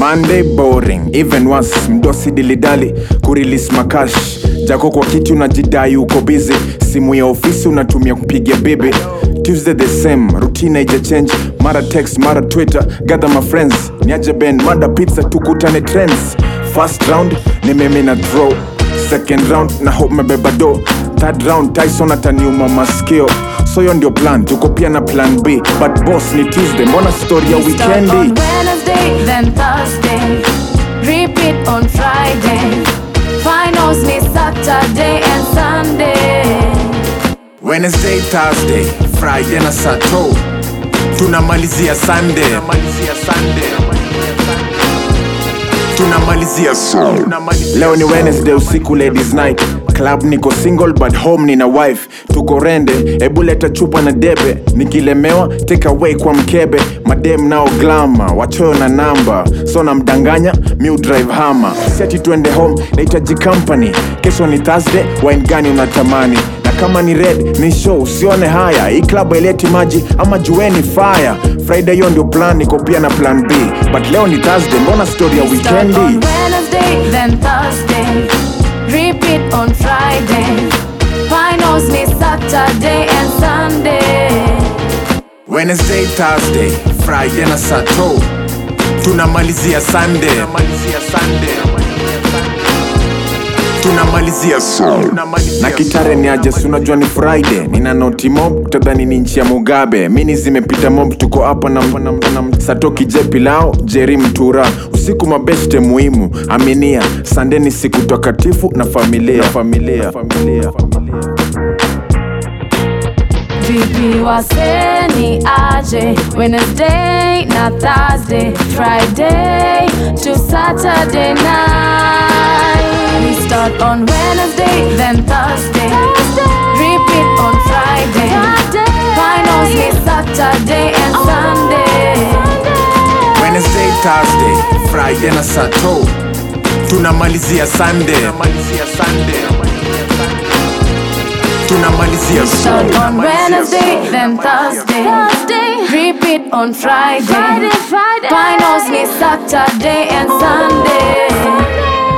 monday boring even once mdosi dilidali kurilis makash jako kwa kiti unajidai uko busy simu ya ofisi unatumia kupigia bibi tuesday the same routine haija change mara text mara twitter gather my friends niaje ben mada pizza tukutane trends first round ni mimi na draw second round na hope mebeba do third round tyson ataniuma maskio so hiyo ndio plan tuko pia na plan b but boss ni tuesday mbona story ya We start on weekendi Wednesday, then Thursday. Repeat on Friday. Finals ni Saturday and Sunday. wednesday thursday friday na sato tunamalizia sunday tunamalizia so leo ni wednesday usiku ladies night club niko single but home nina wife tuko rende hebu leta chupa na debe nikilemewa take away kwa mkebe madem nao glama wachoyo na namba so namdanganya miu drive hama seti twende home nahitaji company kesho ni thursday wine gani unatamani na kama ni red ni show usione haya hii klabu haileti maji ama jueni fire friday hiyo ndio plan niko pia na plan b but leo ni thursday mbona story ya Start on weekendi Wednesday, then Thursday. Repeat on Friday. Finals ni Saturday and Sunday. wednesday thursday friday na sato tunamalizia sunday tunamalizia so na kitare ni aje si unajua ni friday nina noti mob tadhani ni nchi ya mugabe mini zimepita mob tuko hapa na, na, na, na satoki je pilao jeri mtura usiku mabeste muhimu aminia sande ni siku takatifu na familia familia, familia, familia. Vipi waseni aje Wednesday na Thursday Friday to Saturday night We start on Wednesday then Thursday Repeat on Friday Finals ni Saturday and Sunday Wednesday, Thursday, Friday na Sato tunamalizia Sunday, tunamalizia Start on Wednesday, then Thursday. Repeat on Friday. Finals ni Saturday and Sunday.